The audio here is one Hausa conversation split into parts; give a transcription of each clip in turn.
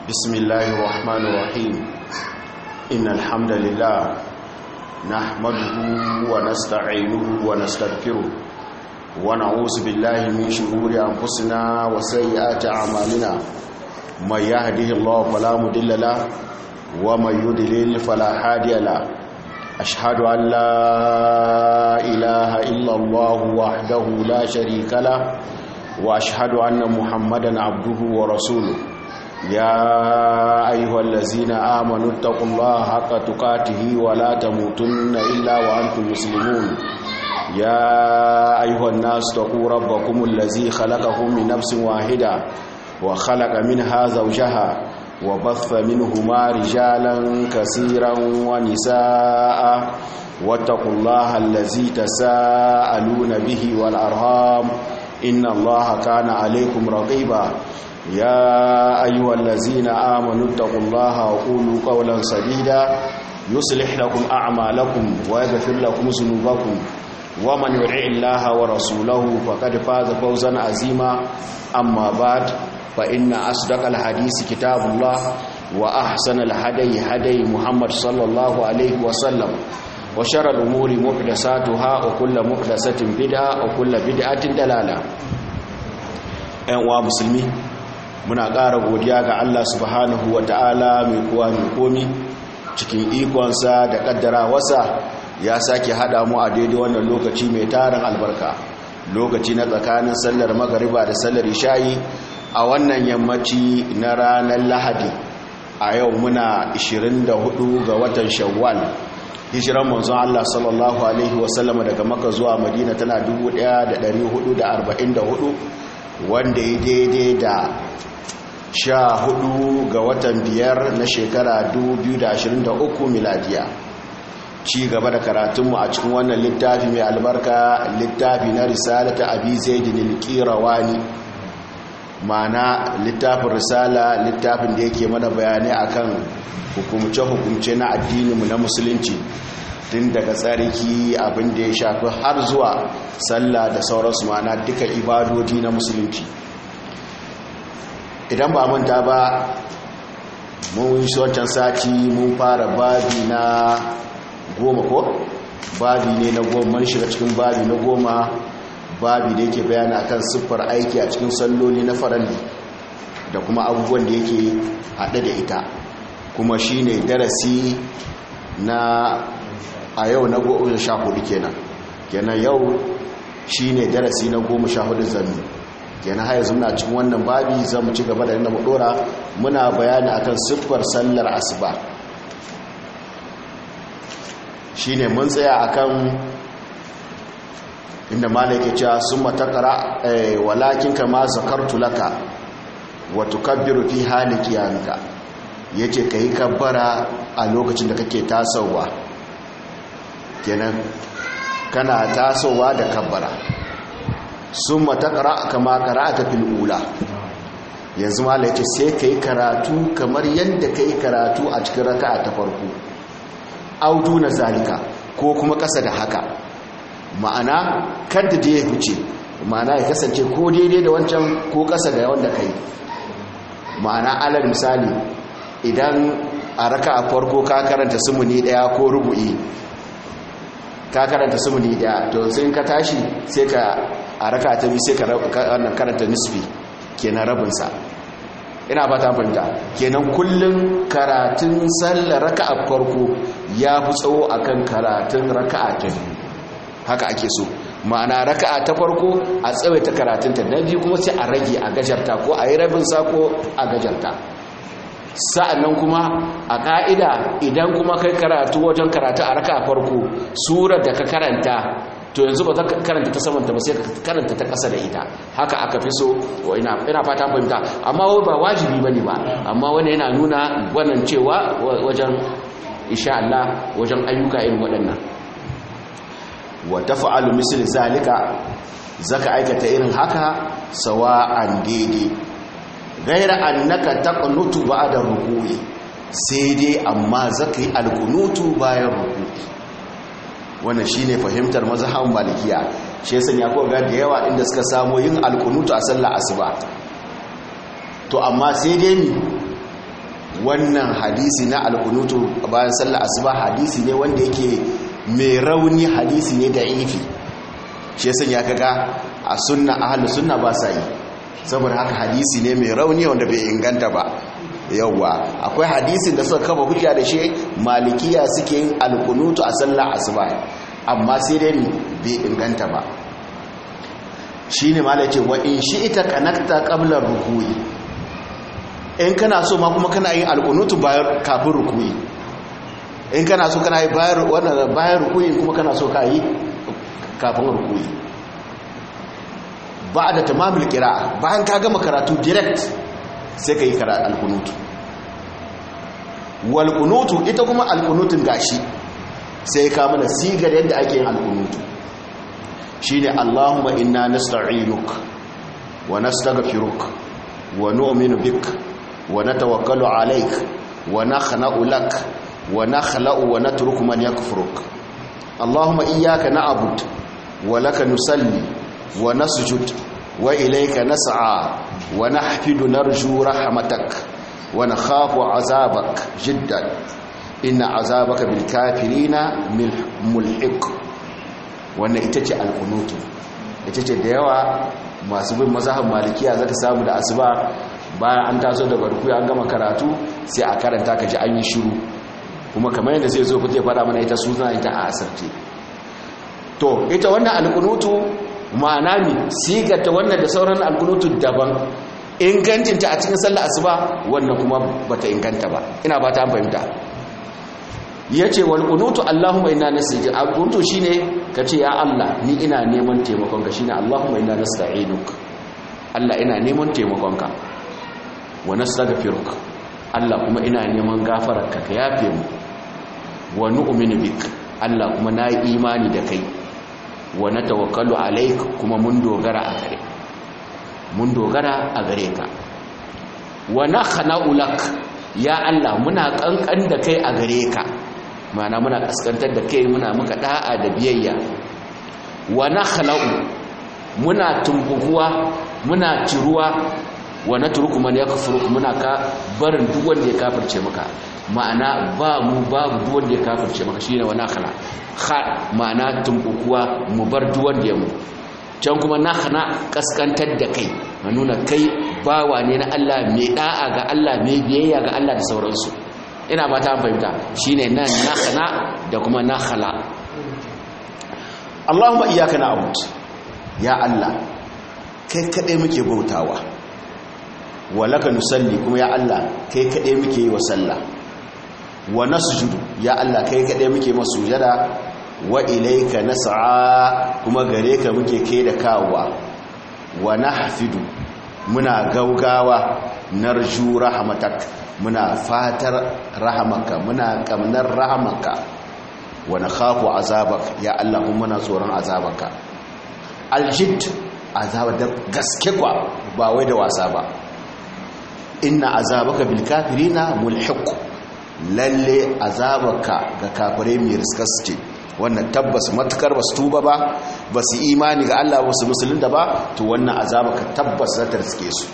بسم الله الرحمن الرحيم إن الحمد لله نحمده ونستعينه ونستغفره ونعوذ بالله من شرور أنفسنا وسيئات أعمالنا من يهده الله فلا مضل له ومن يضلل فلا هادي له أشهد أن لا إله إلا الله وحده لا شريك له وأشهد أن محمدا عبده ورسوله يا أيها الذين آمنوا اتقوا الله حق تقاته ولا تموتن إلا وأنتم مسلمون يا أيها الناس اتقوا ربكم الذي خلقكم من نفس واحدة وخلق منها زوجها وبث منهما رجالا كثيرا ونساء واتقوا الله الذي تساءلون به والأرهام إن الله كان عليكم رقيبا يا أيها الذين آمنوا اتقوا الله وقولوا قولا سديدا يصلح لكم أعمالكم ويغفر لكم ذنوبكم ومن يطع الله ورسوله فقد فاز فوزا عظيما أما بعد فإن أصدق الحديث كتاب الله وأحسن الهدي هدي محمد صلى الله عليه وسلم وشر الأمور محدثاتها وكل محدثة بدعة وكل بدعة دلالة أيها المسلمين muna ƙara godiya ga Allah subhanahu wa ta'ala mai kowa mai komi cikin ikonsa da ƙaddara wasa ya sake haɗa mu a daidai wannan lokaci mai tarin albarka lokaci na tsakanin sallar magariba da sallar ishayi a wannan yammaci na ranar lahadi a yau muna 24 ga watan shawwal hijiran manzon Allah sallallahu alaihi wasallama daga maka zuwa madina tana 1444 wanda ya daidai da sha hudu ga watan biyar na shekara 2023 miladiya ci gaba da karatunmu a cikin wannan littafi mai albarka littafi na risalata abi zaidin al-qirawani mana littafin risala littafin da yake mana bayanai akan hukumce-hukumce na addininmu na musulunci tun daga tsarki abin da ya shafi har zuwa sallah da sauransu mana duka ibadodi na musulunci idan ba manta ba mun yi wancan sati mun fara babi na goma ko babi ne na goma mun shiga cikin babi na goma babi da yake bayana akan siffar aiki a cikin salloli na faralli da kuma abubuwan da yake haɗe da ita kuma shine darasi na a yau na goma sha hudu kenan kenan yau shine darasi na goma sha hudu zanni kenan haya zuna cikin wannan babi za mu ci gaba da yana mu dora muna bayani akan siffar sallar asuba shine mun tsaya akan inda malai ke cewa sun matakara walakin kama zakartu laka wa tukabbiru fi hali qiyamika yace kai kabbara a lokacin da kake tasowa kenan kana tasowa da kabbara sun matakara kama karata fil ula yanzu malai yace sai kai karatu kamar yadda kai karatu a cikin raka'a ta farko audu na zalika ko kuma kasa da haka ma'ana kada da ya huce ma'ana ya kasance ko daidai da wancan ko kasa da wanda kai ma'ana alal misali idan a raka a farko ka karanta sumuni daya ko rubu'i ka karanta sumuni daya to sai ka tashi sai ka a raka ta bi sai ka karanta nisfi kenan rabinsa ina ba ta fahimta kenan kullum karatun sallar raka a farko ya fi tsawo akan karatun raka a ta biyu haka ake so ma'ana raka'a ta farko a tsawaita karatunta na biyu kuma sai a rage a gajarta ko a yi rabin sako a gajarta sa'annan kuma a ka'ida idan kuma kai karatu wajen karatu a raka'a farko surar da ka karanta to yanzu ba za ka karanta ta samanta ba sai ka karanta ta ƙasa da ita haka aka fi so ina fata fahimta amma ba wajibi bane ba amma wani yana nuna wannan cewa wajen insha Allah wajen ayyuka irin waɗannan wa tafa'alu misli zalika zaka aikata irin haka sawa'an daidai gaira annaka taqnutu ba'da ruku'i sai dai amma zaka yi alkunutu bayan ruku'i wannan shine fahimtar mazhabin malikiya shi yasa ya ko ga da yawa inda suka samu yin alkunutu a sallar asuba to amma sai dai ni wannan hadisi na alkunutu bayan sallar asuba hadisi ne wanda yake mai rauni hadisi ne da ifi shi yasan ya kaga a sunna ahlus sunna ba sa yi saboda haka hadisi ne mai rauni wanda bai inganta ba yawwa akwai hadisin da suka kafa hujja da shi malikiya suke yin alkunutu a sallar asuba amma sai dai bai inganta ba shine malai ce wa in shi ita kanakta qabla ruku'i in kana so ma kuma kana yin alkunutu bayan kafin ruku'i in kana so kana yi bayan wannan bayan ruku'i kuma kana so ka yi kafin ruku'i ba da tamamul qira'a bayan ka gama karatu direct sai ka yi karatu alkunutu wal kunutu ita kuma alkunutun gashi sai ka mana sigar yadda ake yin alkunutu shine Allahumma inna nasta'inuk wa nastaghfiruk wa nu'minu bik wa natawakkalu alayk wa nakhna'u lak wa nakhla'u wa natruku man yakfuruk Allahumma iyyaka na'bud wa laka nusalli wa nasjud wa ilayka nas'a wa nahfidu narju rahmatak wa nakhafu 'azabak jiddan inna 'azabaka bil kafirina mulhiq wannan ita ce alkunutu ita ce da yawa masu bin mazahar malikiya zaka samu da asuba bayan an taso daga ruku an gama karatu sai a karanta ka ji an yi shiru kuma kamar yadda zai zo fite fada mana ita suna ita a asirce to ita wannan alkunutu ma'ana ne sigata wannan da sauran alkunutu daban ingancinta a cikin sallar asuba wannan kuma bata inganta ba ina ba ta fahimta ya ce wal kunutu Allahumma inna nasiji kunutu shine kace ya Allah ni ina neman taimakon ka shine Allahumma inna nasta'inuk Allah ina neman taimakon ka wa nastaghfiruk Allah kuma ina neman gafararka ka yafe mu wa nu'minu bik Allah kuma na yi imani da kai wa natawakkalu alaik kuma mun dogara a gare mun dogara a gare ka wa nakhna'u lak ya Allah muna kankan da kai a gare ka mana muna kaskantar da kai muna muka da'a da biyayya wa nakhla'u muna tumbukuwa muna ciruwa wa natruku man yakfuru muna ka barin duk wanda ya kafirce maka ma'ana ba mu babu duk wanda ya kafirce maka shine wa nakhla kha ma'ana tumbukuwa mu bar duk wanda ya mu can kuma nakhna kaskantar da kai nuna kai bawa ne na Allah mai da'a ga Allah mai biyayya ga Allah da sauransu ina ba ta fahimta shine nan nakhna da kuma nakhla Allahumma iyyaka na'bud ya Allah kai kadai muke bautawa walaka nusalli kuma ya Allah kai kadai muke yi wa sallah wa nasjudu ya Allah kai kadai muke masujada wa ilayka nas'a kuma gare ka muke kai da kawowa wa nahfidu muna gaugawa narju rahmatak muna fatar rahamaka muna kamnar rahamaka wa nakhafu azabak ya Allah kuma muna tsoron azabaka aljid azaba da gaske kwa ba wai da wasa ba inna azabaka bil kafirina mulhiq lalle azabaka ga kafirai mai riskas ce wannan tabbas matukar basu tuba ba basu imani ga Allah basu musulunta ba to wannan azabaka tabbas za ta riske su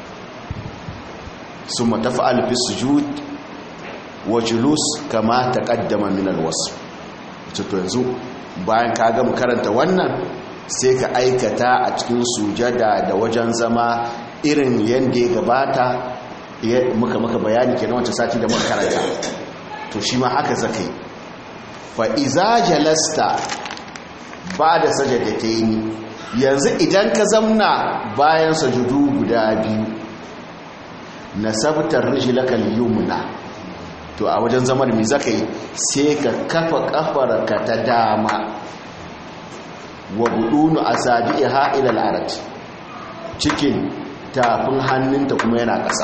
summa tafa'al fi sujud wa julus kama taqaddama min alwasf to yanzu bayan ka ga karanta wannan sai ka aikata a cikin sujada da wajen zama irin yanda ya gabata muka maka bayani kenan wancan sati da muka karanta to shi ma haka zakai fa iza jalasta ba da sajadataini yanzu idan ka zamna bayan sajudu guda biyu nasabtar rijlaka al-yumna to a wajen zaman mi zakai sai ka kafa kafarka ta dama wa budunu asabiha ila al-arad cikin tafin hannunta kuma yana ƙasa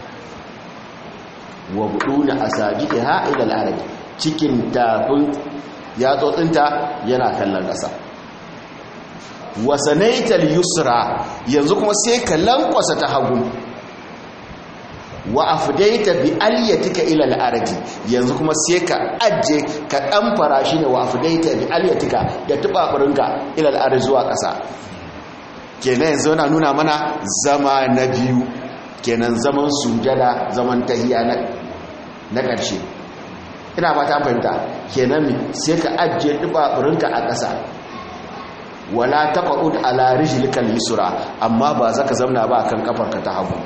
wa budunu asabiha ila al-arad cikin tafin yatsotsinta yana kallon ƙasa wasanaital yusra yanzu kuma sai ka lankwasa ta hagu wa afdaita bi aliyatika ila al-ardi yanzu kuma sai ka ajje ka dan fara shi ne wa afdaita bi aliyatika da tubaburinka ila al-ardi zuwa ƙasa kenan yanzu na nuna mana zama na biyu kenan zaman sujada zaman tahiya na na ƙarshe ina ba ta fahimta kenan mi sai ka ajiye dubaburinka a ƙasa wala taqud ala rijlikal yusra amma ba zaka zamna ba kan kafarka ta hagu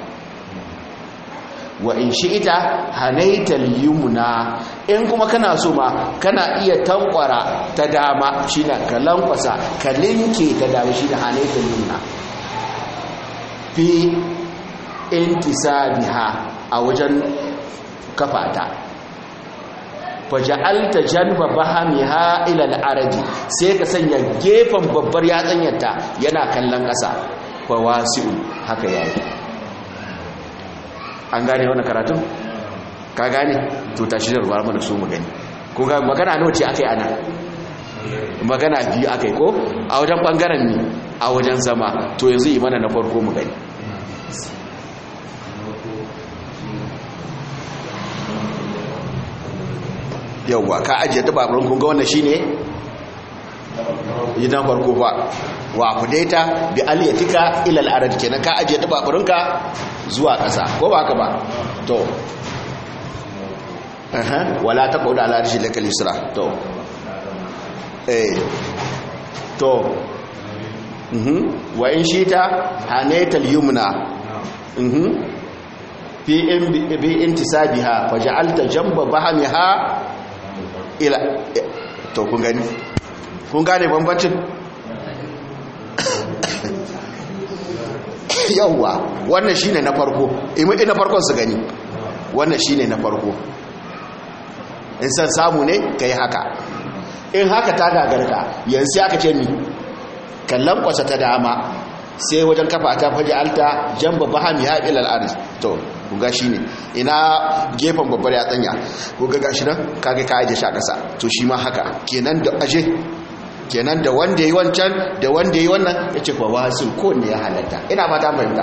wa in shi'ita hanaital yumna in kuma kana so ma kana iya tankwara ta dama shine ka lankwasa ka linke ta dama shine hanaital yumna fi intisabiha a wajen kafata faja'alta janba bahamiha ila al-araji sai ka sanya gefen babbar yatsanyarta yana kallon ƙasa fa wasi'u haka yayi an gane wannan karatun ka gane to tashi da ruwa mana so mu gani ko ga magana nawa ce akai ana magana biyu akai ko a wajen bangaren ne a wajen zama to yanzu yi mana na farko mu gani yauwa ka ajiye dabarun kunga wannan shine idan farko ba wa kudaita bi aliyatika ila al-arad kenan ka ajiye dabarunka zuwa ƙasa ko ba haka ba to aha wala taqud ala arshi lakal yusra to eh to mhm wa in shita hanaital yumna mhm fi in bi intisabiha faj'alta jamba bahamiha ila to kun gani kun gane bambancin yawwa wannan shine na farko imi na farkon su gani wannan shine na farko in san samu ne kai haka in haka ta gagarka yanzu aka ce mi kallon kwasa ta dama sai wajen kafa ta faji alta jamba bahami ya ilal aris to kuga shi ne ina gefen babbar ya tsanya kuga gashi nan kage ka aje shi a ƙasa to shi ma haka kenan da aje kenan da wanda yi wancan da wanda yi wannan ya ce kwa wasu ko ne ya halatta ina ba ta fahimta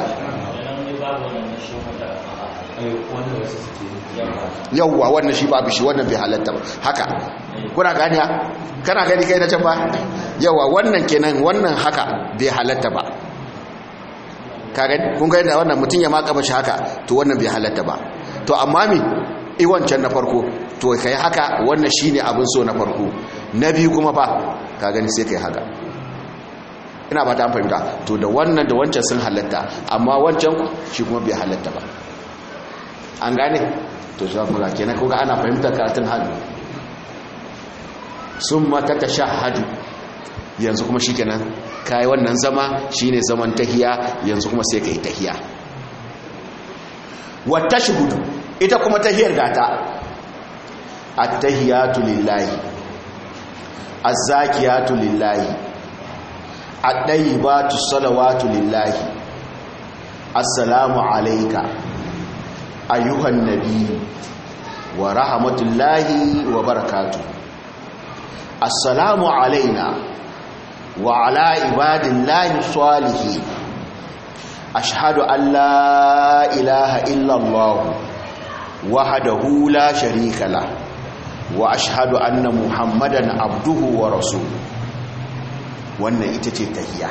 yauwa wannan shi babu shi wannan bai halatta ba haka kuna gani kana gani kai na can ba yauwa wannan kenan wannan haka bai halatta ba kagan kun ga yadda wannan mutum ya maka mashi haka to wannan bai halatta ba to amma mi iwancan na farko to kai haka wannan shine abin so na farko na biyu kuma ba ka gani sai kai haka ina ba ta fahimta to da wannan da wancan sun halatta amma wancan shi kuma bai halatta ba an gane to za ku ga kenan kuga ana fahimtar karatun hannu sun mata ta shahadu yanzu kuma shi kenan kayi wannan zama shine zaman tahiya yanzu kuma sai ka yi tahiya wata shuhudu ita kuma tahiyar gata attahiyatu lillahi azzakiyatu lillahi at-tayyibatu salawatu lillahi assalamu alayka ayyuhan nabiyyu wa rahmatullahi wa barakatuh assalamu alayna وعلى عباد الله الصالحين أشهد أن لا إله إلا الله وحده لا شريك له وأشهد أن محمدا عبده ورسوله wannan ita ce tahiya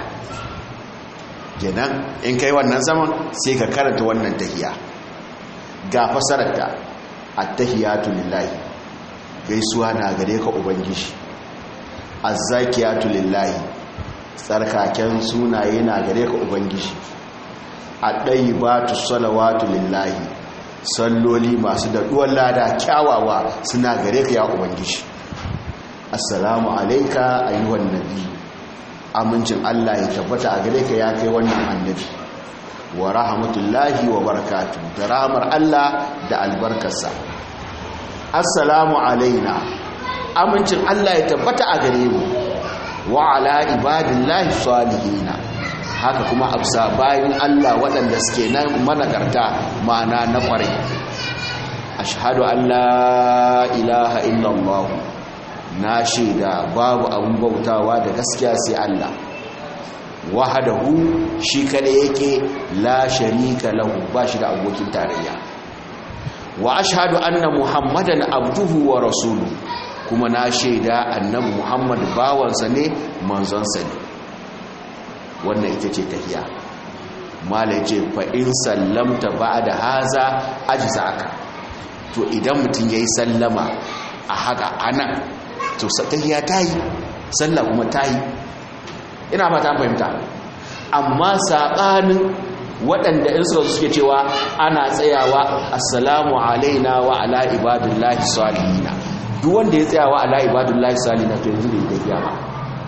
kenan in kai wannan zaman sai ka karanta wannan tahiya ga fasararta at-tahiyatu lillahi gaisuwa na gare ka ubangiji azzakiyatu lillahi tsarkaken sunaye na gare ka ubangiji addayibatu salawatu lillahi salloli masu daɗuwar lada kyawawa suna gare ka ya ubangiji assalamu alayka ayyuhan nabi amincin Allah ya tabbata a gare ka ya kai wannan annabi wa rahmatullahi wa barakatuh da rahmar Allah da albarkarsa assalamu alaina amincin Allah ya tabbata a gare mu wa ala ibadillahi salihina haka kuma absa bayan Allah waɗanda suke nan managarta ma'ana na ƙwarai ashhadu an la ilaha illallah na shaida babu abun bautawa da gaskiya sai Allah wahadahu shi kada yake la sharika lahu ba shi da abokin tarayya wa ashhadu anna muhammadan abduhu wa rasuluhu kuma na shaida annabi muhammad bawansa ne manzonsa ne wannan ita ce tahiya malai ce fa in sallamta ba'da haza ajzaka to idan mutum ya yi sallama a haka anan to tahiyya ta yi sallah kuma ta yi ina fata fahimta amma saɓanin waɗanda in suka suke cewa ana tsayawa assalamu alaina wa ala ibadullahi salihina duk wanda ya tsayawa ala ibadullahi salihina to yanzu bai tafiya ba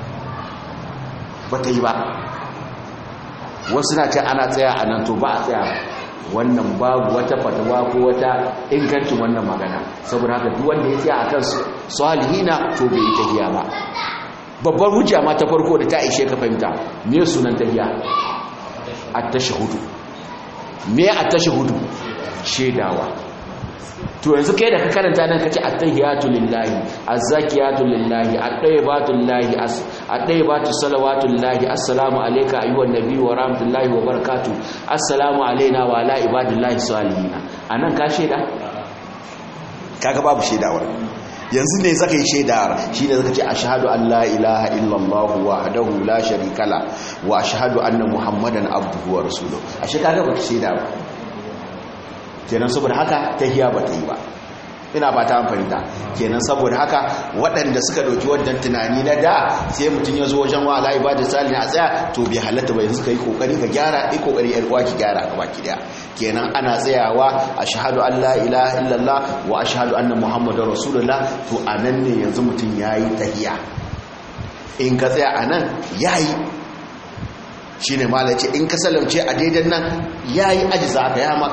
ba ta yi ba wasu na ce ana tsaya a nan to ba a tsaya wannan babu wata fatawa ko wata ingancin wannan magana saboda haka duk wanda ya tsaya akan salihina to bai yi tafiya ba babbar hujja ma ta farko da ta ishe ka fahimta me sunan tahiya at-tashahhudu me at-tashahhudu shedawa to yanzu kai da ka karanta nan kace at-tahiyatu lillahi az-zakiyatu lillahi at-tayyibatu lillahi at-tayyibatu salawatu lillahi assalamu alayka ayyuhan nabiyyu wa rahmatullahi wa barakatuh assalamu alayna wa ala ibadillahi salihin anan ka sheda kaga babu shedawar yanzu ne zaka yi shaidar shi ne zaka ce ashhadu an la ilaha illallah wahdahu la sharika la wa ashhadu anna muhammadan abduhu wa rasuluhu ashe kaga baka shaida ba kenan saboda haka tahiya ba ta yi ba ina ba ta fahimta kenan saboda haka waɗanda suka ɗauki wannan tunani na da sai mutum ya zo wajen wa'ala ibada sali a tsaya to bai halatta ba yanzu ka yi kokari ka gyara yi kokari yar uwa ki gyara ka baki daya kenan ana tsayawa ashhadu an la ilaha illallah wa ashhadu anna muhammadar rasulullah to anan ne yanzu mutum yayi tahiya in ka tsaya anan yayi shine malaci in ka salamce a daidan nan yayi ajiza ka yama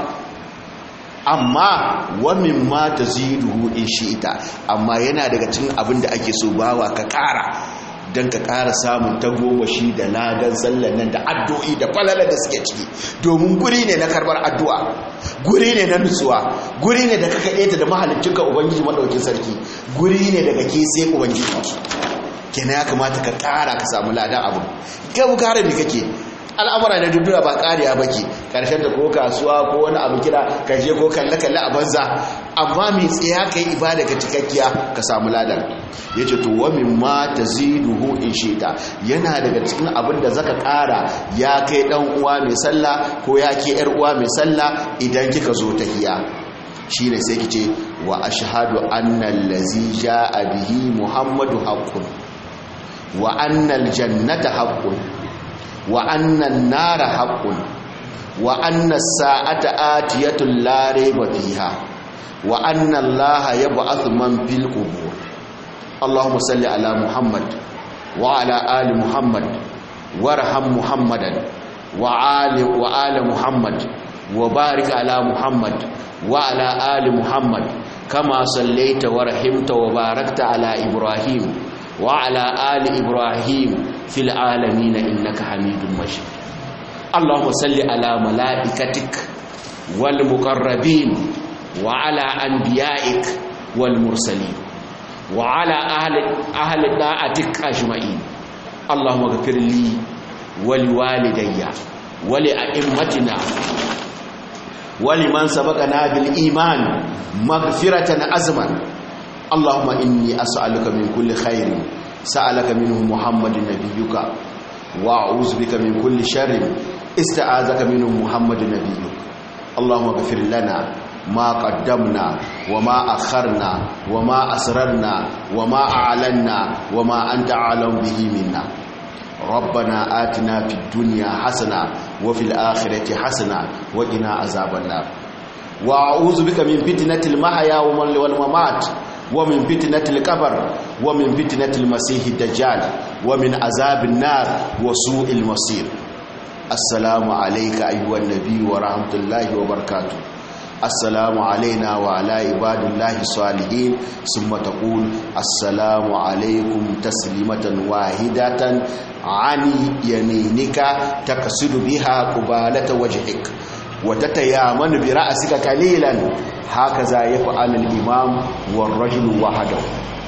amma wamin ma ta ziduhu in shi ita amma yana daga cikin abin da ake so bawa ka kara don ka kara samun tagomashi da ladan sallan nan da addu'o'i da falalar da suke ciki domin guri ne na karbar addu'a guri ne na nutsuwa guri ne da kaka ɗeta da mahalicinka ubangiji maɗaukin sarki guri ne daga ke sai ubangiji kenan ya kamata ka kara ka samu ladan abu kai mu kara me kake al'amura na duniya ba kariya ba ke ƙarshen da ko kasuwa ko wani abu kira ka je ko kalle-kalle a banza amma mai tsaya ka yi ibada ka cikakkiya ka samu ladan ya ce to wa min ma ta ziduhu in shita yana daga cikin abin da zaka ƙara ya kai ɗan uwa mai sallah ko ya ke ‘yar uwa mai sallah idan kika zo ta hiya shi ne sai ki ce wa ashhadu annal lazi ja'a bihi muhammadu haqqun wa annal jannata haqqun وأن النار حق وأن الساعة آتية لا ريب فيها وأن الله يبعث من في القبور اللهم صل على محمد وعلى آل محمد وارحم محمدا وآل وآل محمد وبارك على محمد وعلى آل محمد كما صليت ورحمت وباركت على إبراهيم وعلى آل إبراهيم في العالمين إنك حميد مجيد اللهم صل على ملائكتك والمقربين وعلى أنبيائك والمرسلين وعلى أهل أهل طاعتك أجمعين اللهم اغفر لي ولوالدي ولأئمتنا ولمن سبقنا بالإيمان مغفرة أزما اللهم إني أسألك من كل خير سألك منه محمد نبيك وأعوذ بك من كل شر استعاذك منه محمد نبيك اللهم اغفر لنا ما قدمنا وما أخرنا وما أسررنا وما أعلنا وما أنت أعلم به منا ربنا آتنا في الدنيا حسنة وفي الآخرة حسنة وقنا عذاب النار وأعوذ بك من فتنة المحيا والممات ومن فتنة القبر ومن فتنة المسيح الدجال ومن عذاب النار وسوء المصير السلام عليك أيها النبي ورحمة الله وبركاته السلام علينا وعلى عباد الله الصالحين ثم تقول السلام عليكم تسليمة واحدة عن يمينك تقصد بها قبالة وجهك وتتيامن برأسك قليلا هكذا يفعل الإمام والرجل وحده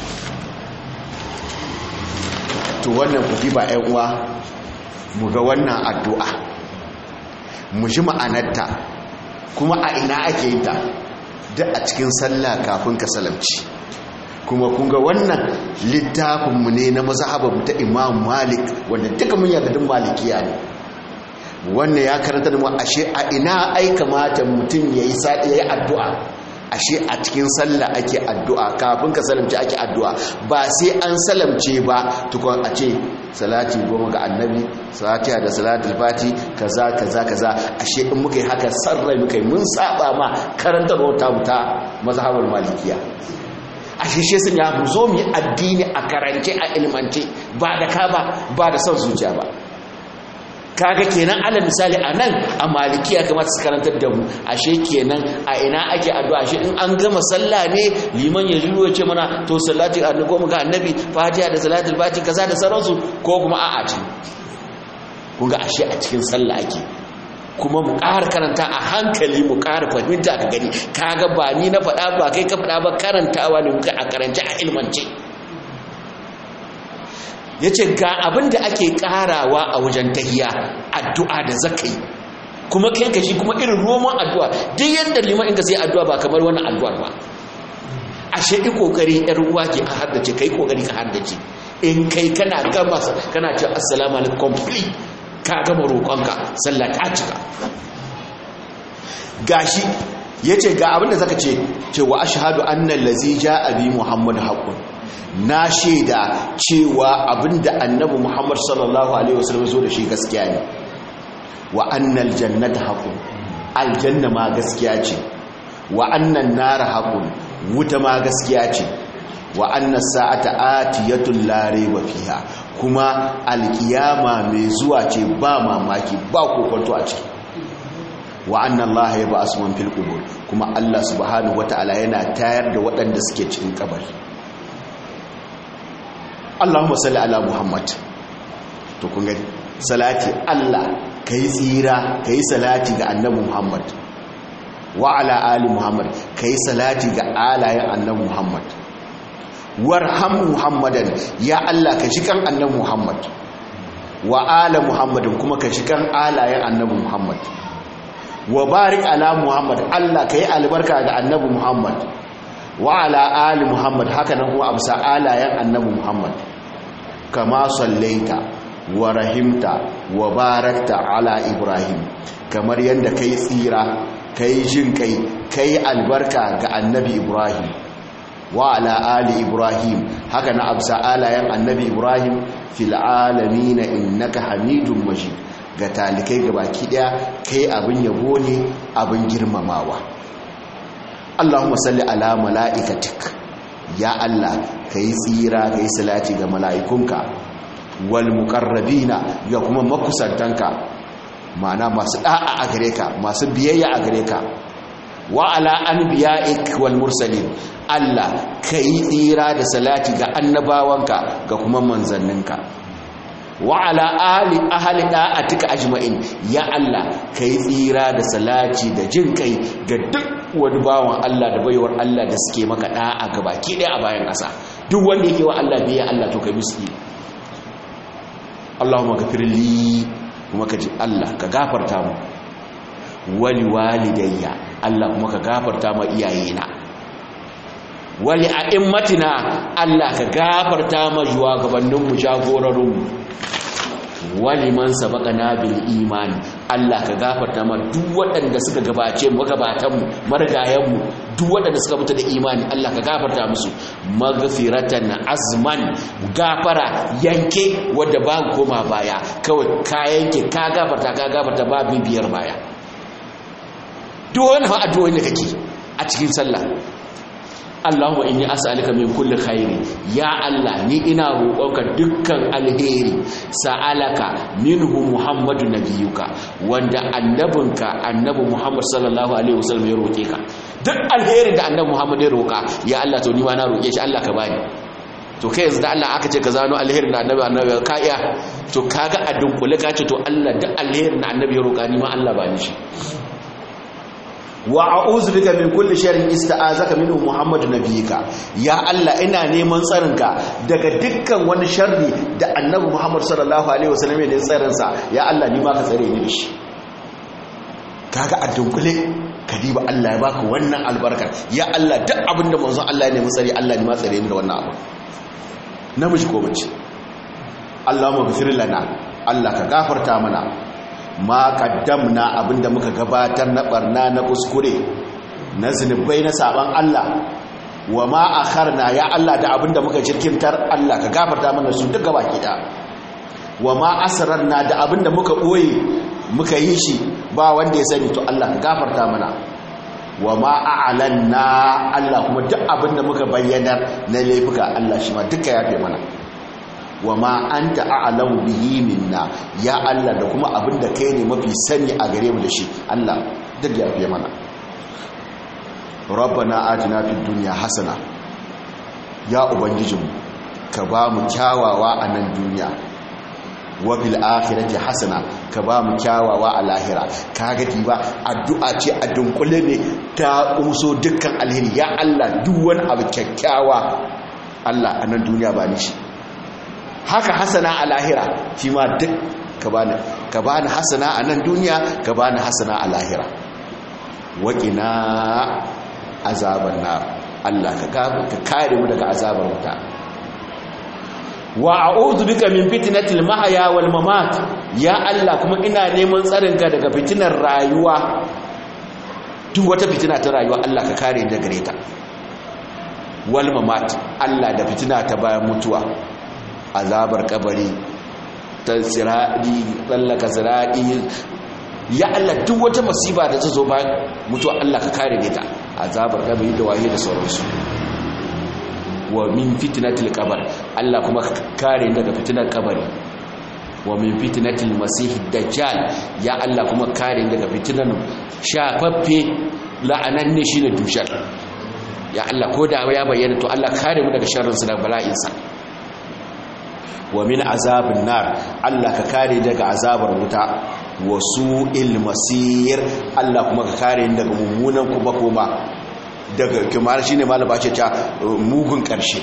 to wannan ku ba ƴan uwa mu ga wannan addu'a mu ji ma'anarta kuma a ina ake yin ta duk a cikin sallah kafin ka salamci kuma kun ga wannan littafinmu ne na mazhabar ta Imam Malik wanda duka mun yarda din malikiya ne wannan ya karanta da mu ashe a ina ai kamata mutum yayi sadi yayi addu'a ashe a cikin sallah ake addu'a kafin ka salamce ake addu'a ba sai an salamce ba tukun a ce salati goma ga annabi salatiya da salatul fati kaza kaza kaza ashe in muka yi haka sarrai muka yi mun saba ma karantarwar ta muta mazhabar malikiya ashe shi sun ya zo mu yi addini a karance a ilmance ba da ka ba ba da son zuciya ba kaga kenan alal misali a nan a malikiya kamata su karantar da mu ashe kenan a ina ake addu'a shi in an gama sallah ne liman ya jiro ya ce mana to salati a goma ga annabi fatiha da salatul fati kaza da sauransu ko kuma a'a ce kun ga ashe a cikin sallah ake kuma mu ƙara karanta a hankali mu ƙara fahimta ka gani kaga ba ni na faɗa ba kai ka faɗa ba karantawa ne muka a karance a ilmance ya ce ga abin da ake karawa a wajen tahiya addu'a da zakai kuma kai ka shi kuma irin roman addu'a duk yadda liman inda sai addu'a ba kamar wannan addu'ar ba a shaɗi ƙoƙari ‘yar ruwa ke a haddace kai ƙoƙari ka haddace in kai kana gama kana ce assalamu alaikum complete ka gama roƙonka sallah ta cika gashi ya ce ga abin da zaka ce cewa ashhadu annal lazi ja'a bi muhammad haqqun na shaida cewa abinda annabi Muhammad sallallahu alaihi wasallam zo da shi gaskiya ne wa annal jannata haqun aljanna ma gaskiya ce wa annan nar haqun wuta ma gaskiya ce wa annas sa'ata atiyatun la rayba fiha kuma alkiyama mai zuwa ce ba mamaki ba kokonto a ciki wa anna Allah ya ba asman fil qubur kuma Allah subhanahu wataala yana tayar da waɗanda suke cikin kabari Allahumma salli ala Muhammad to kun gani salati Allah kai tsira kai salati ga annabi Muhammad wa ala ali Muhammad kai salati ga alayen annabi Muhammad warham Muhammadan ya Allah ka shi kan annabi Muhammad wa ala Muhammadin kuma ka shi kan alayen annabi Muhammad wa barik ala Muhammad Allah kai albarka ga annabi Muhammad wa ala ali Muhammad haka nan kuma amsa alayen annabi Muhammad kama sallaita wa rahimta wa barakta ala Ibrahim kamar yadda kai tsira kai jin kai kai albarka ga annabi Ibrahim wa ala ali Ibrahim haka na amsa alayen annabi Ibrahim fil alamin innaka hamidum majid ga talikai gabaki daya kai abin yabo ne abin girmamawa Allahumma salli ala mala'ikatik ya Allah kai tsira kai salati ga mala'ikunka wal muqarrabina ya kuma makusantanka ma'ana masu da'a a gare ka masu biyayya a gare ka wa ala anbiya'ik wal mursalin Allah kai tsira da salati ga annabawanka ga kuma manzanninka wa ala ali ahli da'atika ajma'in ya Allah kai tsira da salati da jin kai ga duk wani bawan Allah da baiwar Allah da suke maka da'a gabaki daya a bayan ƙasa duk wanda yake wa Allah biya Allah to kai musu Allahumma ghafir li kuma ka ji Allah ka gafarta mu wali walidayya Allah kuma ka gafarta ma iyayena wali a'immatina Allah ka gafarta ma shugabanninmu jagororinmu wali man sabaqana bil imani Allah ka gafarta ma duk waɗanda suka gabace mu gabatan mu marigayen mu duk waɗanda suka mutu da imani Allah ka gafarta musu maghfiratan azman gafara yanke wanda ba koma baya kawai ka yanke ka gafarta ka gafarta ba bibiyar baya duk wani addu'o'i da kake a cikin sallah Allahumma inni as'aluka min kulli khairi ya Allah ni ina roƙonka dukkan alheri sa'alaka minhu Muhammadu nabiyuka wanda annabinka annabi Muhammad sallallahu alaihi wasallam ya roƙe ka duk alherin da annabi Muhammad ya roƙa ya Allah to ni ma na roƙe shi Allah ka bani to kai yanzu da Allah aka ce ka zano alherin da annabi annabi ka iya to kaga a dunkule ka ce to Allah duk alherin da annabi ya roƙa ni ma Allah ba ni shi wa a'udhu bika min kulli sharrin ista'azaka minhu muhammadu nabiyika ya Allah ina neman tsarinka daga dukkan wani sharri da annabi muhammad sallallahu alaihi wasallam ya tsarin sa ya Allah ni ma ka tsare ni da shi kaga a dunkule kadiba Allah ya baka wannan albarkar ya Allah duk abinda manzon Allah ya nemi tsare Allah ni ma tsare ni da wannan abu namiji ko mace Allahumma ghfir lana Allah ka gafarta mana ma kaddamna abinda muka gabatar na barna na kuskure na zunubai na saban Allah wa ma akharna ya Allah da abinda muka jirkintar Allah ka gafarta mana su duka baki da wa ma asrarna da abinda muka boye muka yi shi ba wanda ya sani to Allah ka gafarta mana wa ma a'lanna Allah kuma duk abinda muka bayyanar na laifuka Allah shi ma duka yafe mana wa ma anta a'lamu bihi minna ya Allah da kuma abinda kai ne mafi sani a gare mu da shi Allah duk yafe mana rabbana atina fid dunya hasana ya ubangijinmu ka ba mu kyawawa a nan duniya wa fil akhirati hasana ka ba mu kyawawa a lahira kaga ba addu'a ce a dunkule ne ta umso dukkan alheri ya Allah duk wani abu kyakkyawa Allah a nan duniya ba ni shi haka hasana a lahira shi ma duk ka bani ka bani hasana a nan duniya ka bani hasana a lahira waƙina azaban nar Allah ka kare mu daga azabar wuta wa a'udhu bika min fitnatil mahya wal mamat ya Allah kuma ina neman tsarin ka daga fitinar rayuwa duk wata fitina ta rayuwa Allah ka kare ni daga ta wal mamat Allah da fitina ta bayan mutuwa azabar kabari ta siradi tsallaka siradi ya Allah duk wata masiba da ta zo bayan mutuwa Allah ka kare ni ta azabar kabari da waye da sauransu wa min fitnatil qabr Allah kuma ka kare daga fitnar kabari wa min fitnatil masihid dajjal ya Allah kuma kare daga fitnar shafaffe la'ananne shine dushar ya Allah ko da ya bayyana to Allah kare mu daga sharrin sa da bala'in sa wa min azabin nar Allah ka kare daga azabar wuta wa su'il masir Allah kuma ka kare daga mummunan kuma kuma daga kimar shine malaba ce ta mugun karshe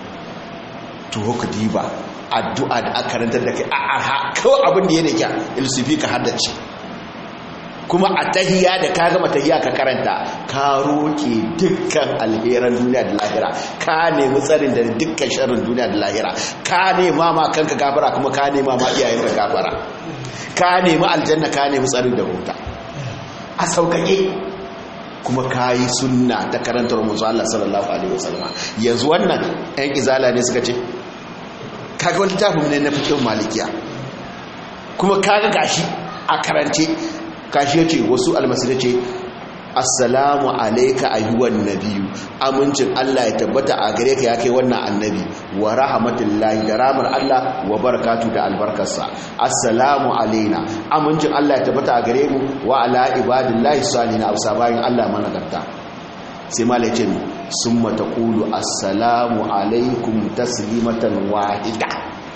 to ka diba addu'a da aka karantar da kai a arha kawai abin da ya da kya ilsufi ka haddace kuma a tahiya da ka gama tahiya ka karanta ka roƙe dukkan alheran duniya da lahira ka nemi tsarin da dukkan sharrin duniya da lahira ka nema ma kanka gafara kuma ka nema ma iyayen ka gafara ka nemi aljanna ka nemi tsarin da wuta a sauƙaƙe kuma ka yi sunna ta karantar musu Allah sallallahu alaihi wasallam yanzu wannan ɗan izala ne suka ce kaga wani tafin ne na fikin malikiya kuma kaga gashi a karance kashi ya ce wasu almasira ce assalamu alaika ayyuwan nabiyu amincin Allah ya tabbata a gare ka ya kai wannan annabi wa rahmatullahi da ramar Allah wa barakatu da albarkarsa assalamu alaina amincin Allah ya tabbata a gare mu wa ala ibadillahi salihin ausa bayan Allah managarta sai malai ce summa taqulu assalamu alaikum taslimatan wahida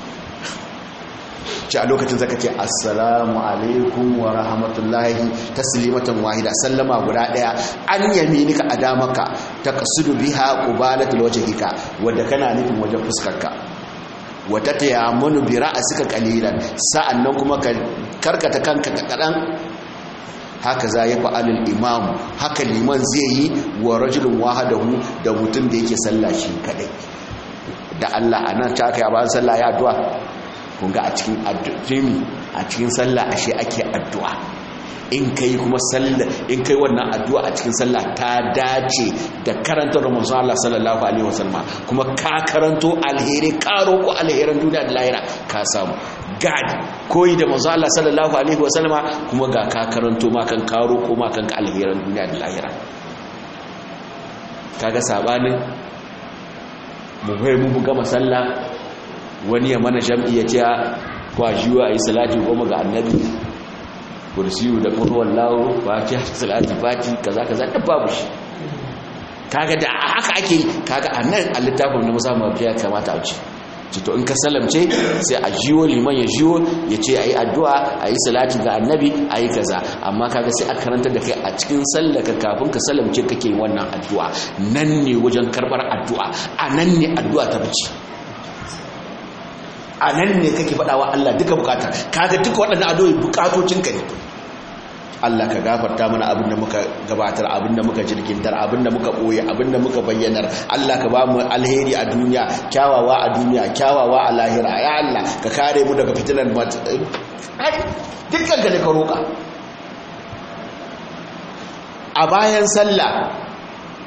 ce a lokacin zaka ce assalamu alaikum wa rahmatullahi taslimatan wahida sallama guda daya an yaminika a damaka taqsidu biha qubalatul wajhika wanda kana nufin wajen fuskarka wata tayammunu bi ra'sika qalilan sa'annan kuma ka karkata kanka kadan haka za ya fa'alul imam haka liman zai yi wa rajulun wahadahu da mutum da yake sallah shi kadai da Allah anan ta kai ba sallah ya addu'a kunga a cikin addu'imi a cikin sallah ashe ake addu'a in kai kuma sallah in kai wannan addu'a a cikin sallah ta dace da karanta Rasulullah Allah sallallahu alaihi wasallam kuma ka karanto alheri ka roko alherin duniya da lahira ka samu gad koyi da manzo Allah sallallahu alaihi wasallama kuma ga ka karanto ma kan ka roko ma kan alherin duniya da lahira kaga sabanin mu bai mu gama sallah wani ya mana jam'i ya ce kwashiwa a yi salati goma ga annabi kursiyu da kurwan lawo ba ce salati fati kaza kaza da babu shi kaga da haka ake kaga a nan a littafin na musamman ya kamata a ce to in ka salamce sai a jiwo liman ya jiwo ya ce a yi addu'a a yi salati ga annabi a yi kaza amma kaga sai a karanta da kai a cikin sallaka kafin ka salamce kake wannan addu'a nan ne wajen karbar addu'a a nan ne addu'a ta fice a nan ne kake faɗa wa Allah duka bukata kaga duka waɗannan adoyi bukatocinka ne Allah ka gafarta mana abin da muka gabatar abin da muka jirgintar abin da muka ɓoye abin da muka bayyanar Allah ka ba mu alheri a duniya kyawawa a duniya kyawawa a lahira ya Allah ka kare mu daga fitinar dukkan ka ne ka roƙa a bayan sallah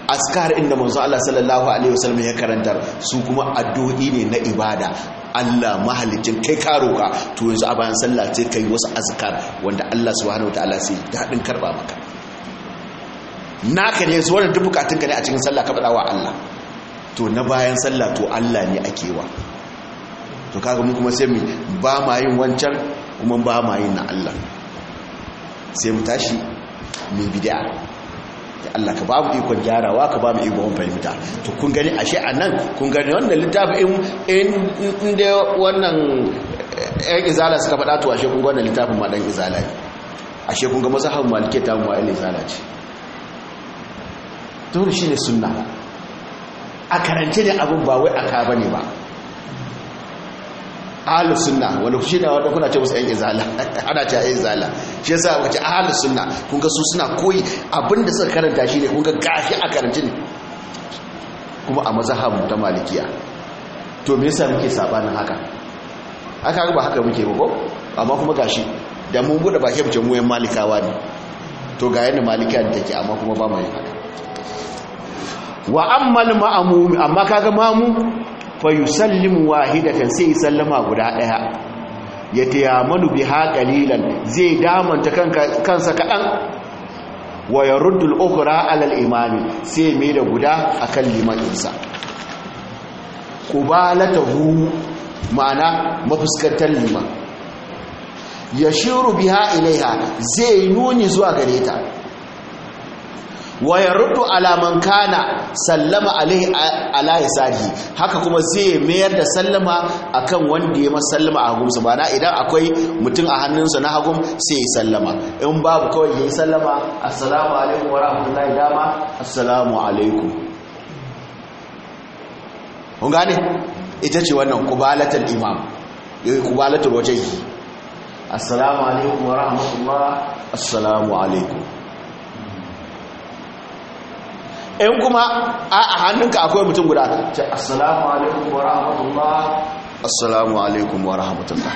askar inda manzo Allah sallallahu alaihi wasallam ya karantar su kuma addu'o'i ne na ibada Allah mahalicin kai ka roka to yanzu a bayan sallah sai kai wasu azkar wanda Allah subhanahu wataala sai dadin karba maka naka ne yanzu wannan duk bukatun ka ne a cikin sallah ka faɗa wa Allah to na bayan sallah to Allah ne ake wa to kaga mu kuma sai mu ba ma yin wancan kuma ba ma yin na Allah sai mu tashi mai bid'a da Allah ka ba mu ikon gyarawa ka ba mu ikon fahimta to kun gani ashe a nan kun gani wannan littafi in da wannan yan izala suka faɗa to ashe kun ga wannan littafin ma dan izala ne ashe kun ga mazhabin malike ta mu ayyana izala ce to shi ne sunna a karance ne abin ba wai aka bane ba ahlus sunna wanda shi ne wanda kuna ce musu yan izala ana ce yan izala shi yasa wace ahlus sunna kun ga su suna koyi abinda suka karanta shi ne kun ga gashi a karanci ne kuma a mazhabu ta malikiya to me yasa muke sabanin haka aka ga ba haka muke ba ko amma kuma gashi da mun bude baki mu ce mu yan malikawa ne to ga yanda malikiya take amma kuma ba mu yin haka wa ammal ma'mum amma kaga mamu fa yusallimu wahidatan sai sallama guda daya ya tayamanu biha qalilan zai damanta kansa kadan wa yaruddu al-ukhra 'ala al-imami sai mai da guda akan limaninsa qubalatahu ma'ana mafuskantar liman yashiru biha ilaiha zai nuni zuwa gare ta wa yaruddu ala man kana sallama alaihi ala yasarihi haka kuma zai mayar da sallama akan wanda ya masallama a hagunsa ba na idan akwai mutum a hannunsa na hagun sai ya sallama in babu kawai ya yi sallama assalamu alaikum wa rahmatullahi dama assalamu alaikum kun gane ita ce wannan kubalatul imam kubalatul wajhi assalamu alaikum wa rahmatullahi assalamu alaikum in kuma a hannunka akwai mutum guda ce assalamu alaikum wa rahmatullah assalamu alaikum wa rahmatullah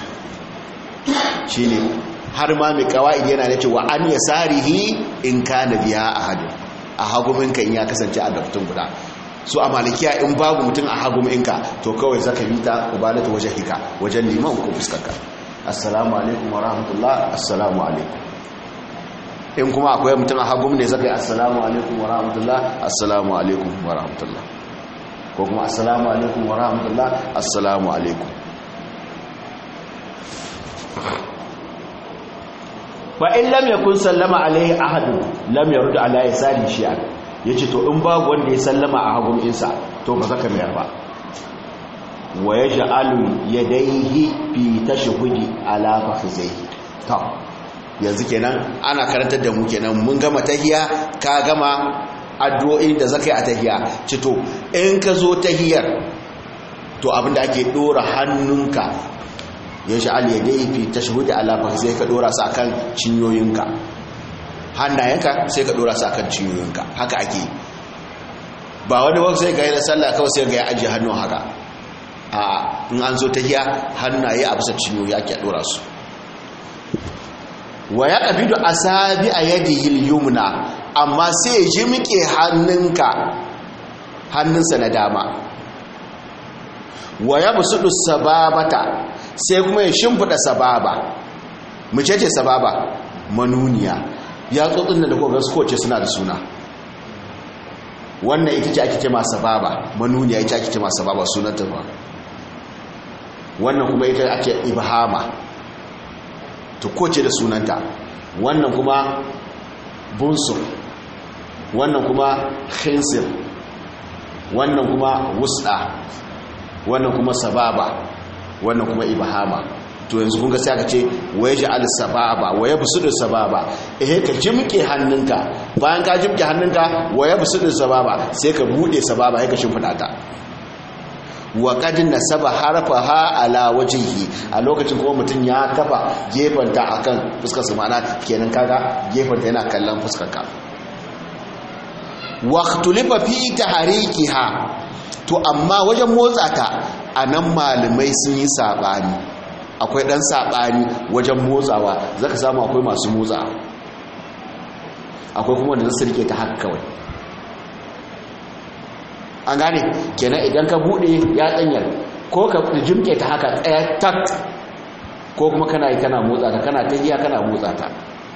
shi ne har ma mai kawai yana da cewa an ya sarihi in ka na biya a hadu a haguminka in ya kasance a daftun guda su a malikiya in babu mutum a haguminka to kawai zaka bi ta ubalata wajen hika wajen liman ko fuskarka assalamu alaikum wa rahmatullah assalamu alaikum in kuma akwai mutum a hagun ne zaka yi assalamu alaikum wa rahmatullah assalamu alaikum wa rahmatullah ko kuma assalamu alaikum wa rahmatullah assalamu alaikum ba in lam yakun sallama alaihi ahadu lam yarud ala yasari shi'a yace to in babu wanda ya sallama a hagun insa to ba zaka mayar ba wa yaj'alu yadayhi fi tashhudi ala fakhizaihi to yanzu kenan ana karantar da mu kenan mun gama tahiya ka gama addu'o'in da zakai a tahiya cito in ka zo tahiyar to abinda ake dora hannunka ya sha'al ya dai fi tashhudi ala fa sai ka dora su akan cinyoyinka hannayenka sai ka dora su akan cinyoyinka haka ake ba wani wani sai ga yi da sallah kawai sai ga ya ajiye hannun haka a in an zo tahiya hannaye a bisa cinyoyi ake dora su wa ya ƙabidu a sabi a yadda yumna amma sai ya ji muke hannunka hannunsa na dama wa ya busudu sababata sai kuma ya shimfiɗa sababa mace ce sababa manuniya ya tsotsin da kogar kowace suna da suna wannan ita ce ake ce ma sababa manuniya ita ake ce ma sababa sunanta ba wannan kuma ita ake ibhama to koce da sunanta wannan kuma bunsur wannan kuma khinsir wannan kuma wusda wannan kuma sababa wannan kuma ibahama to yanzu kun ga sai aka ce waye ja'al sababa waye busudu sababa eh ka jimke hannunka bayan ka jimke hannunka waye busudu sababa sai ka bude sababa sai ka shimfida ta wa qad nasaba harfaha ala wajhihi a lokacin kuma mutum ya kafa gefanta akan fuskar sa ma'ana kenan kaga gefanta yana kallon fuskar ka wa ikhtulifa fi tahrikiha to amma wajen motsa ta anan malamai sun yi sabani akwai dan sabani wajen motsawa zaka samu akwai masu motsa akwai kuma wanda zasu rike ta haka kawai an gane kenan idan ka bude ya tsanyar ko ka jimke ta haka tsaya tak ko kuma kana yi kana motsa ta kana tahiya kana motsa ta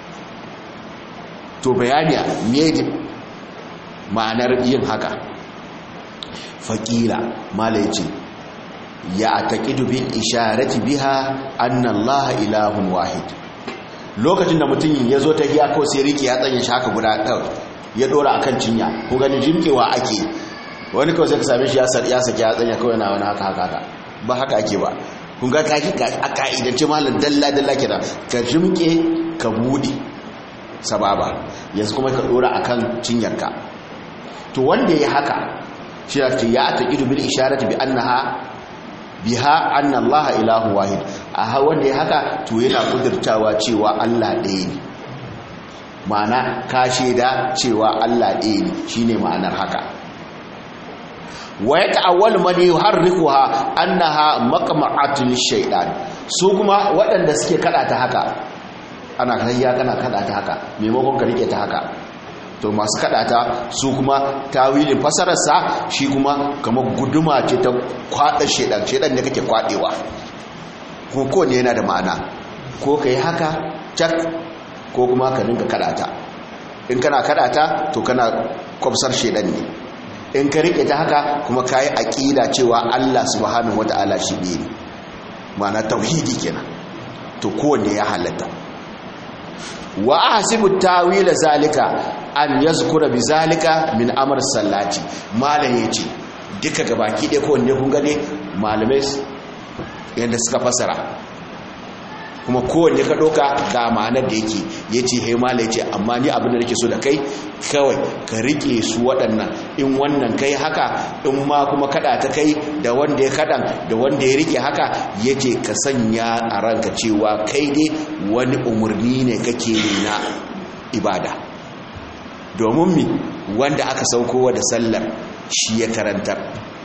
to bayani me ma'anar yin haka faƙila malai ce ya taƙidu bin isharati biha annallaha ilahun wahid lokacin da mutum ya zo ta hiya kawai sai riki ya tsanya shi haka guda kawai ya ɗora a kan cinya ko gani jimkewa ake wani kawai sai ka same shi ya saki ya tsanya kawai na wani haka haka ba haka ake ba kun ga kaki a ka'idance malar dalla-dalla ke da ka jimke ka buɗe sababa yanzu kuma ka ɗora a kan cinyarka to wanda ya haka shi ya ce ya ta idu bil isharati bi annaha biha anna allaha ilahu wahid a wanda ya haka to yana kudurtawa cewa Allah ɗaya ne ma'ana ka shaida cewa Allah ɗaya ne shine ma'anar haka wa ya ta'awwal man yuharrikuha annaha maqma'atun shaytan su kuma waɗanda suke kada ta haka ana kayya kana kada ta haka maimakon ka rike ta haka to masu kadata su kuma tawilin fasararsa shi kuma kamar guduma ce ta kwada shedan shedan ne kake kwadewa ko ko ne yana da ma'ana ko kai haka cak ko kuma ka dinga kadata in kana kadata to kana kwabsar shedan ne in ka rike ta haka kuma kai aqida cewa Allah subhanahu wataala shi ne ma'ana tauhidi kenan to kowanne ya halatta wa ahsibu tawila zalika an yazkura bi zalika min amr sallati malam yace duka gabaki ɗaya ko wanda kun gane malamai yanda suka fasara kuma kowanne ka ɗauka ga ma'anar da yake ya ce hai mala ya ce amma ni abin da nake so da kai kawai ka riƙe su waɗannan in wannan kai haka in ma kuma kaɗa ta kai da wanda ya kaɗan da wanda ya riƙe haka ya ce ka sanya a ranka cewa kai dai wani umarni ne kake na ibada domin mi wanda aka saukowa da sallar shi ya karantar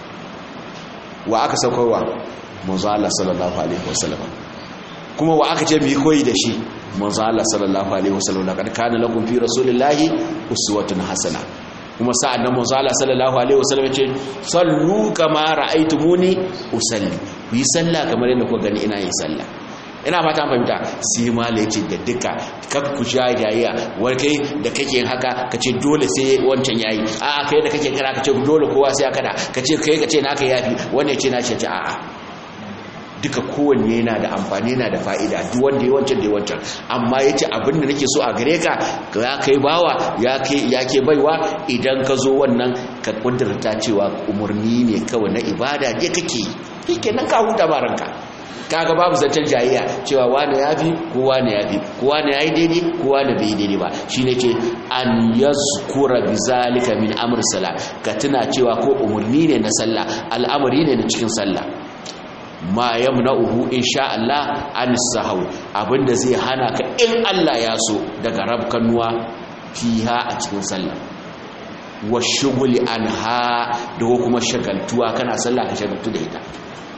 wa aka saukowa manzo Allah sallallahu alaihi wasallam kuma wa aka ce mu yi koyi da shi manzo Allah sallallahu alaihi wasallam laqad kana lakum fi rasulillahi uswatun hasana kuma sa'an nan manzo Allah sallallahu alaihi wasallam ya ce sallu kama ra'aytumuni usalli ku yi sallah kamar yadda kuka gani ina yin sallah ina fata fahimta sai mala ya ce da duka kakku sha jayayya wani kai da kake yin haka ka ce dole sai wancan yayi a'a kai da kake kira ka ce dole kowa sai ya kada ka ce kai ka ce naka yafi wanda ya ce na ce a'a duka kowanne yana da amfani yana da fa'ida duk wanda ya wancan da ya wancan amma ya ce abinda nake so a gare ka ya kai bawa ya ke baiwa idan ka zo wannan ka kudurta cewa umarni ne kawai na ibada ne kake yi kenan ka huta ba ranka kaga babu zancen jayayya cewa wane ya fi ko wane ya fi ko wane ya yi daidai ko wane bai daidai ba shi ne ce an yazkura bi zalika min amr sala ka tuna cewa ko umarni ne na sallah al'amari ne na cikin sallah ma yamna'uhu insha Allah an sahau abinda zai hana ka in Allah ya so daga rabkanuwa fiha a cikin sallah wa shughuli anha da kuma shagaltuwa kana sallah ka shagaltu da ita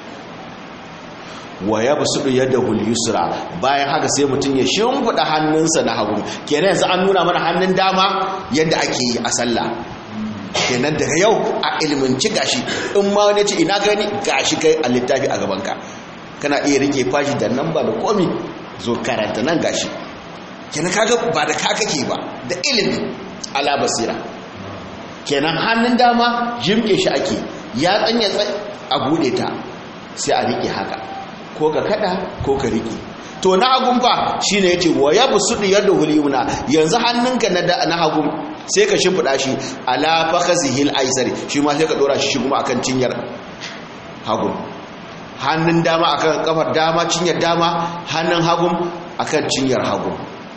wa ya basudu yadahu al-yusra bayan haka sai mutum ya shimfida hannunsa na hagu kenan yanzu an nuna mana hannun dama yadda ake yi a sallah kenan daga yau a ilminci gashi in ma wani ce ina gani gashi kai a littafi a gabanka kana iya rike fashi da nan ba da komi zo karanta nan gashi kenan kaga ba da ka kake ba da ilimi ala basira kenan hannun dama jimke shi ake ya tsanya a bude ta sai a rike haka ko ka kada ko ka rike to na hagun fa shine yace wa yabsudu yadahu al-yumna yanzu hannunka na na hagun sai ka shimfida shi ala fakhazihi al-aysari shi ma sai ka dora shi kuma akan cinyar hagun hannun dama akan kafar dama cinyar dama hannun hagun akan cinyar hagun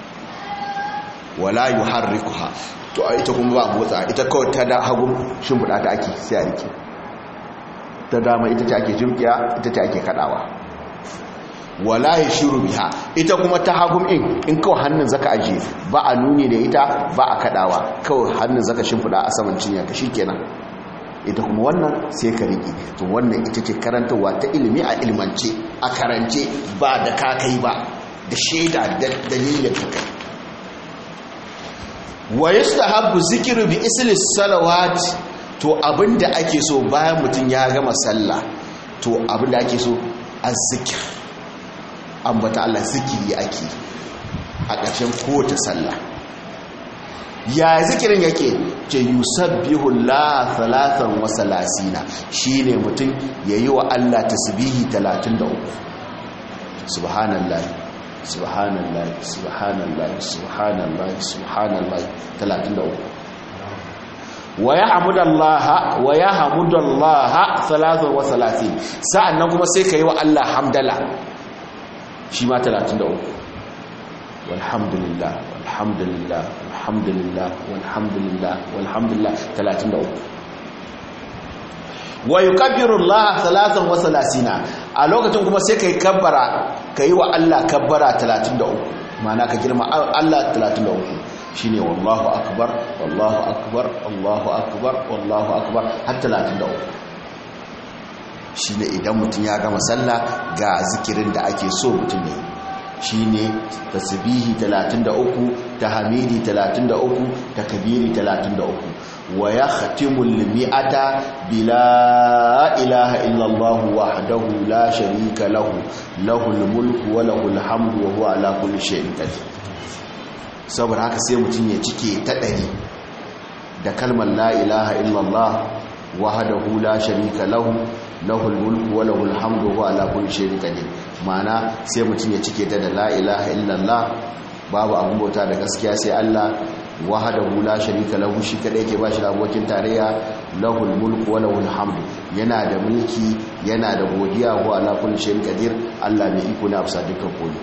wala yuharrikuha to ita kuma ba motsa ita kawai ta da hagun shimfida ta ake sai a rike ta dama ita ce ake jimkiya ita ce ake kadawa wala ya shiru biha ita kuma ta hagum in in kawai hannun zaka aje ba a nuni da ita ba a kadawa kawai hannun zaka shimfida a saman cinya ka shikenan ita kuma wannan sai ka riki to wannan ita ce karantarwa ta ilimi a ilmance a karance ba da kakai ba da shaida da dalilin ka kai wa yustahabbu zikru bi isli salawat to abinda ake so bayan mutum ya gama sallah to abinda ake so azzikir ambata Allah zikiri ake a ƙarshen kowace sallah ya zikirin yake ce yusabbihu la thalathan wa salasina shine mutum yayi wa Allah tasbihi 33 subhanallahi subhanallahi subhanallahi subhanallahi subhanallahi 33 wa yahmudallaha wa yahmudallaha thalathan wa salasin sa'annan kuma sai kai wa Allah hamdala shi ma 33 walhamdulillah walhamdulillah walhamdulillah walhamdulillah walhamdulillah 33 wa yukabbiru Allah salatan wa salasina a lokacin kuma sai kai kabbara kai wa Allah kabbara 33 ma'ana ka girma Allah 33 shine wallahu akbar wallahu akbar wallahu akbar wallahu akbar har 33 shine idan mutum ya gama sallah ga zikirin da ake so mutum ne shine tasbihi 33 tahmidi 33 takbiri 33 wa yakhtimul mi'ata bila ilaha illa Allah wahdahu la sharika lahu lahul mulku wa lahul hamdu wa huwa ala kulli shay'in qadir saboda haka sai mutum ya cike ta ɗari da kalmar la ilaha illa Allah wahdahu la sharika lahu lahul mulku wa lahul hamdu wa ala kulli shay'in qadir ma'ana sai mutum ya cike ta da la ilaha illallah babu abun bauta da gaskiya sai Allah wahdahu la sharika lahu shi kadai yake bashi abokin tarayya lahul mulku wa lahul hamdu yana da mulki yana da godiya wa ala kulli shay'in qadir Allah mai iko ne a bisa dukkan komai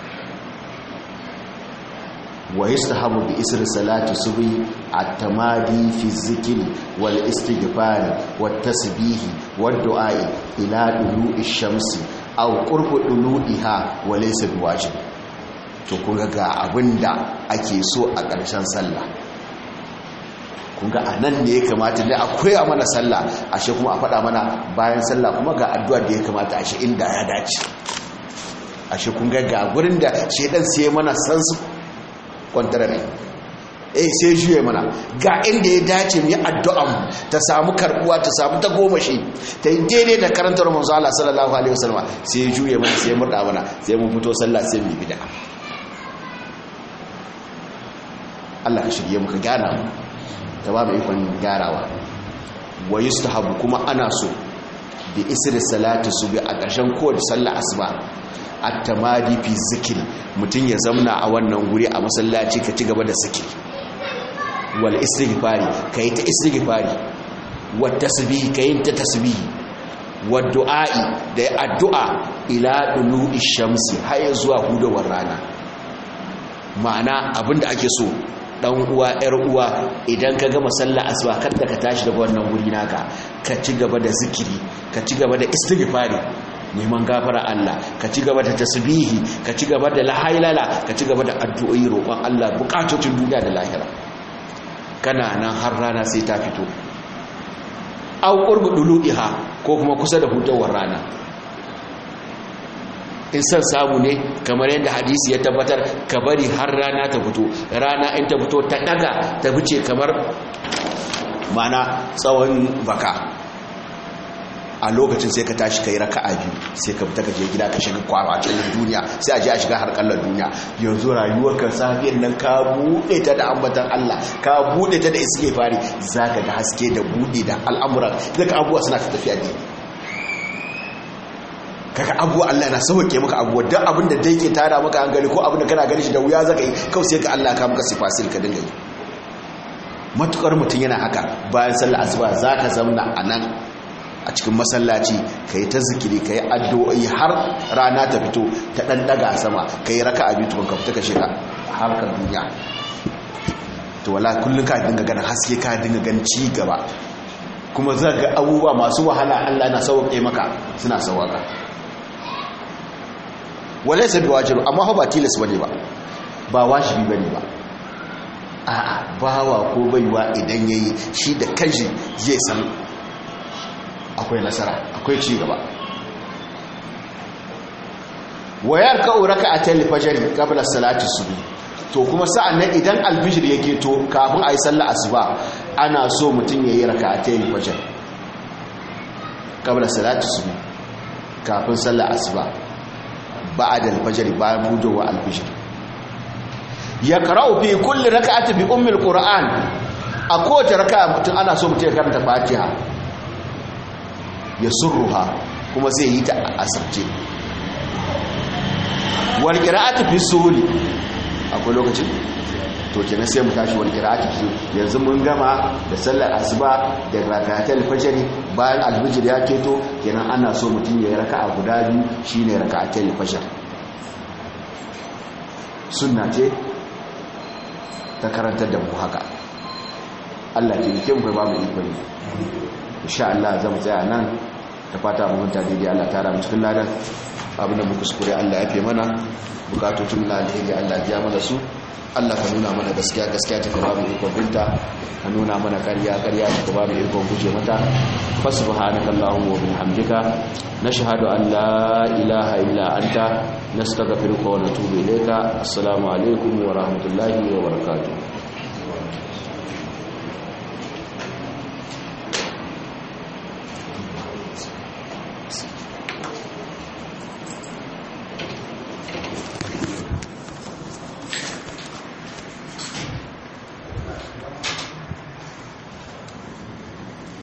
wa yastahabu bi isri salati subhi at-tamadi fi zikri wal istighfar wat tasbih wad du'a ila dulu'i shamsi aw qurbu dulu'iha wa laysa biwajib to kunga ga abinda ake so a ƙarshen sallah kunga anan ne ya kamata dai akwai a mana sallah ashe kuma a faɗa mana bayan sallah kuma ga addu'a da ya kamata ashe inda ya dace ashe kunga ga gurin da shedan sai mana sansu kwantarare eh sai juye mana ga inda ya dace mu yi addu'an ta samu karbuwa ta samu ta goma shi ta yi daidai da karantar manzo Allah sallallahu alaihi wasallam sai juye mana sai murda mana sai mun fito sallah sai mu bid'a Allah ka shirye muka gana mu ta ba mu ikon gyarawa wa yustahabu kuma ana so bi isri salati subi a ƙarshen kowace sallah asuba at-tamadi fi zikri mutun ya zamna a wannan guri a masallaci ka ci gaba da zikiri wal istighfari kai ta istighfari wat tasbih kai ta tasbih wad du'a'i da addu'a ila dulu'i shamsi har zuwa hudawar rana ma'ana abinda ake so dan uwa yar uwa idan ka gama sallah asuba kada ka tashi daga wannan guri naka ka ci gaba da zikiri ka ci gaba da istighfari neman gafara Allah ka ci gaba da tasbihi ka ci gaba da lahailala ka ci gaba da addu'o'i roƙon Allah bukatocin duniya da lahira kana nan har rana sai ta fito aw qurbu dulu'iha ko kuma kusa da hutawar rana in san samu ne kamar yadda hadisi ya tabbatar ka bari har rana ta fito rana in ta fito ta daga ta fice kamar mana tsawon baka a lokacin sai ka tashi kai raka'a biyu sai ka fita ka je gida ka shiga kwaba cikin duniya sai a je a shiga har kallon duniya yanzu rayuwar ka safiyar nan ka bude ta da ambatan Allah ka bude ta da istighfari zaka ga haske da bude da al'amuran zaka abuwa suna tafiya ne kaga abuwa Allah na sauke maka abuwa duk abin da dai ke tada maka hankali ko abin da kana gani shi da wuya zaka yi kawai sai ka Allah ka maka sifasil ka dinga yi matukar mutum yana haka bayan sallar asuba zaka zamna anan a cikin masallaci kai ta zikiri kai addu'o'i har rana ta fito ta dan daga sama kai raka'a biyu tukun ka fita ka shiga harkar duniya to wala kullun ka dinga ganin haske ka dinga ganin ci gaba kuma za ga abubuwa masu wahala Allah na sauƙe maka suna sauƙa wale sai bi wajiru amma ba tilas bane ba ba wajibi bane ba a'a bawa ko baiwa idan yayi shi da kanshi zai san akwai nasara akwai ci gaba wayar ka uraka a talifajari qabla salati subhi to kuma sa'an nan idan albishir yake to kafin ayi sallar asuba ana so mutum ya yi raka'atayn fajr qabla salati subh kafin sallar asuba ba'da al-fajr bayan bujowa al-fajr ya qara'u fi kulli raka'atin bi ummi al-qur'an a kowace raka'a mutum ana so mutum ya karanta fatiha ya surruha kuma zai yi ta asabce wal qira'atu fi suhuli akwai lokacin to kenan sai mu tashi wal qira'atu fi yanzu mun gama da sallar asuba da rakatul fajr bayan alfajr ya keto kenan ana so mutum ya yi raka'a guda biyu shine rakatul fajr sunna ce ta karantar da mu haka Allah ke yake mu ba mu ikon insha Allah zan tsaya nan da fata mu hunta daidai Allah ta ramu cikin ladan abin da muka kuskure Allah ya fi mana bukatotun na alheri Allah ya mana su Allah ka nuna mana gaskiya gaskiya ta ba mu ikon binta ka nuna mana ƙarya ƙarya ta ba mu ikon guje mata fa subhanaka allahumma wa bihamdika nashhadu an la ilaha illa anta nastaghfiruka wa natubu ilayka assalamu alaikum wa rahmatullahi wa barakatuh